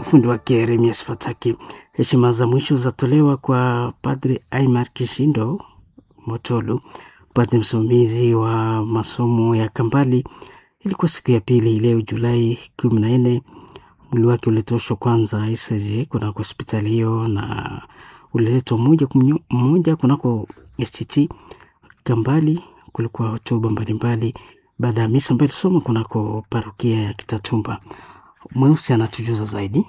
ufundi wake Yeremias Fataki. Heshima za mwisho zatolewa kwa Padre Aimar Kishindo Motolu, padre msimamizi wa masomo ya Kambali. Ilikuwa siku ya pili leo Julai kumi na nne. Mwili wake ulitoshwa kwanza ICJ kunako hospitali hiyo na uliletwa moja kwa moja kunako STT Kambali. Kulikuwa hotuba mbalimbali baada ya misa ambayo ilisoma kunako parokia ya Kitatumba. Mweusi anatujuza zaidi.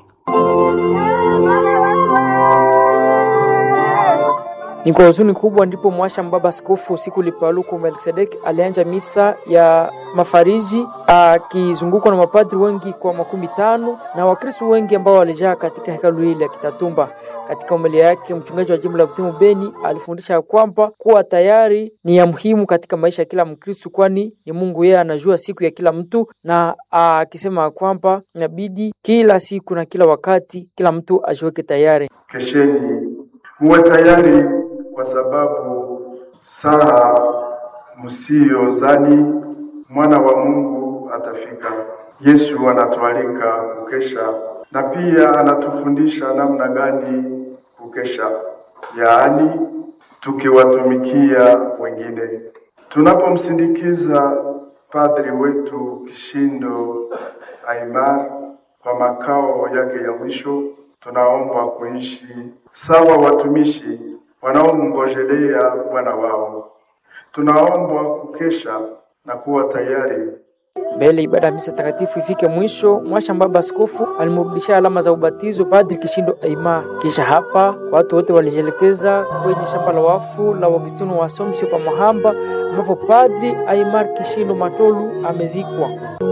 Ni kwa huzuni kubwa ndipo mwasha mbaba askofu siku lipaluku Melkisedek alianja misa ya mafariji akizungukwa na mapadri wengi kwa makumi tano na wakristo wengi ambao walijaa katika hekalu hili ya Kitatumba. Katika umelia yake, mchungaji wa jimbo la Butimu Beni alifundisha kwamba kuwa tayari ni ya muhimu katika maisha ya kila Mkristo, kwani ni Mungu yeye anajua siku ya kila mtu, na akisema kwamba inabidi kila siku na kila wakati kila mtu ajiweke tayari. Kesheni muwe tayari kwa sababu saa msiyozani mwana wa Mungu atafika. Yesu anatualika kukesha na pia anatufundisha namna gani kukesha, yaani tukiwatumikia wengine. Tunapomsindikiza padri wetu Kishindo Aimar kwa makao yake ya mwisho, tunaomba kuishi sawa watumishi wanaomngojelea Bwana wao. Tunaombwa kukesha na kuwa tayari mbele ibada ya misa takatifu ifike mwisho. Mwasha mbaba askofu alimrudishia alama za ubatizo Padri Kishindo Aima. Kisha hapa watu wote walijielekeza kwenye shamba la wafu la Augustino wa Assumption pa Mahamba, ambapo Padri Aimar Kishindo Matolu amezikwa.